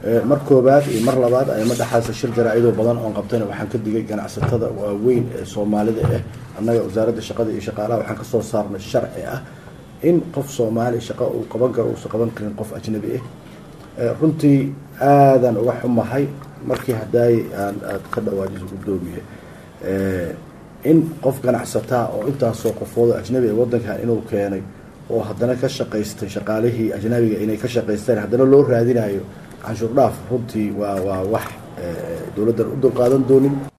mar koobaad iyo mar labaad ayama dhexaasa shir jaraa-idoo badan oon qabtayna waxaan ka digay ganacsatada waaweyn ee soomaalida ah annaga wasaaradda shaqada iyo shaqaalaha waxaan kasoo saarnay sharci ah in qof soomaali shaqo uu qaban karo uusan qaban karin qof ajnabi ah runtii aadaan uga xumahay markii hadaaye aan aada ka dhawaajiso guddoomiye in qof ganacsataa oo intaasoo qofooda ajnabi ee waddankan inuu keenay oo haddana ka shaqaystay shaqaalihii ajnabiga inay ka shaqaysteen haddana loo raadinayo canshuur dhaaf runtii waa waa wax dowladdan u dulqaadan doonin